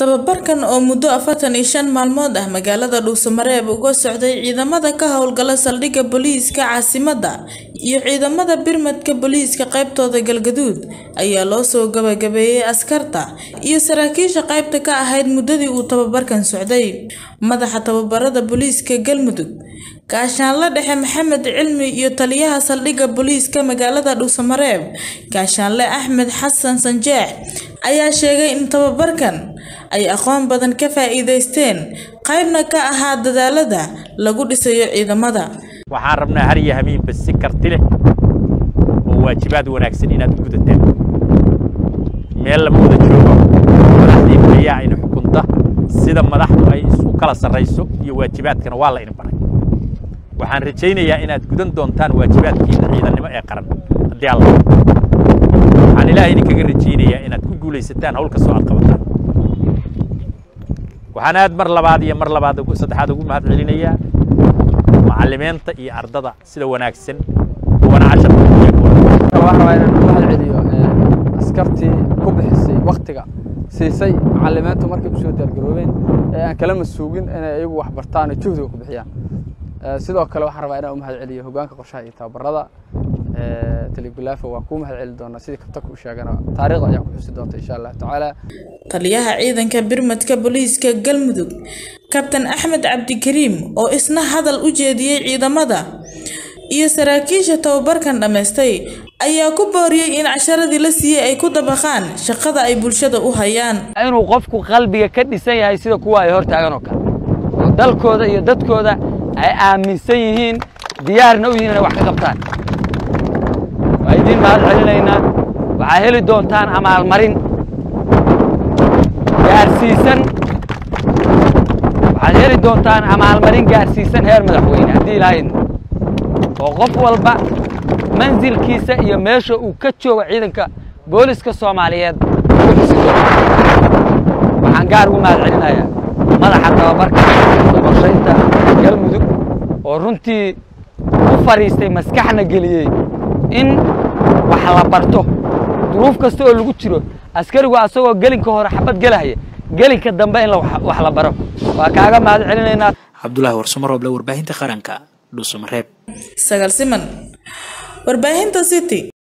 Tababarkan oo muddo afartan iyo shan maalmood ah magaalada Dhuuso-Mareeb uga socday ciidamada ka howlgala saldhigga booliiska caasimadda iyo ciidamada birmadka booliiska qaybtooda Galgaduud ayaa loo soo gabagabeeyay askarta iyo saraakiisha qaybta ka ahayd muddadii uu tababarkan socday. Madaxa tababarada booliiska Galmudug Gaashaanle Dhexe Maxamed Cilmi iyo taliyaha saldhigga booliiska magaalada Dhuuso-Mareeb Gaashaanle Axmed Xasan Sanjeex ayaa sheegay in tababarkan ay aqoon badan ka faa'iidaysteen qaybna ka ahaa dadaallada lagu dhisayo ciidamada. waxaan rabnaa har iyo habeenba si karti leh oo waajibaad wanaagsan inaad u gudataan meel lama wada joogo madaxdii ayaa ina xukunta sida madaxdu ay isu kala sarrayso iyo waajibaadkana waa la idin baray waxaan rajaynayaa inaad gudan doontaan waajibaadkiina ciidannimo ee qaran haddii alla waxaan ilaahay idinkaga rajaynayaa inaad ku guulaysataan hawl kastoo aad qabataan waxaan aad mar labaad iyo mar labaad ugu- saddexaad ugu mahad celinayaa macallimiinta iyo ardada sida wanaagsan kuwana casharka u jeegooda waxaan rabaa inaan u mahad celiyo ee, askartii ku bixisay waktiga siisay macallimiintu markay u soo diyaargaroobeen ee aan kalama suugin inay iyagu wax bartaan oo juhdiga ku bixiyaan Ee, sidoo kale waxaan rabaa inaan u mahad celiyo hoggaanka qorshaha iyo tababarada ee, talibilaafa waa kuu mahad celi doonaa sidii kabtanka u sheegana taariikhda ayaa ku xusi doonta insha allahu tacaala Taliyaha ciidanka birmadka booliiska Galmudug Kabtan Axmed Cabdikariim oo isna hadal u jeediyay ciidamada iyo saraakiisha tababarkan dhammaystay ayaa ku booriyay in casharadii la siiyay ay ku dabaqaan shaqada ay bulshada u hayaan. inuu qofku qalbiga ka dhisan yahay sida kuwa ay hor taagan oo kale oo dalkooda iyo dadkooda ay aaminsan yihiin diyaarna u yihiin inay wax ka qabtaan waa idiin mahad celinaynaa waxaa heli doontaan amaalmarin gaarsiisan waxaad heli doontaan amaalmarin gaarsiisan heer madaxweyne haddii ilaahay oo qof walba mansilkiisa iyo meesha uu ka joogo ciidanka booliska soomaaliyeed ku xusi doono waxaan gaar ugu mahad celinayaa madaxa tababarka iyo qorshaynta galmudug oo runtii u fadhiistay maskaxna geliyey in wax la barto duruuf kasta oo lagu jiro askarigu asagoo gelinka hore xabad gelahaya gelinka dambe in la wax- wax la baro waa kaaga mahad celinaynaa cabdulaahi warsamarooble warbaahinta qaranka dhuusamareeb Sagal Siman Warbaahinta City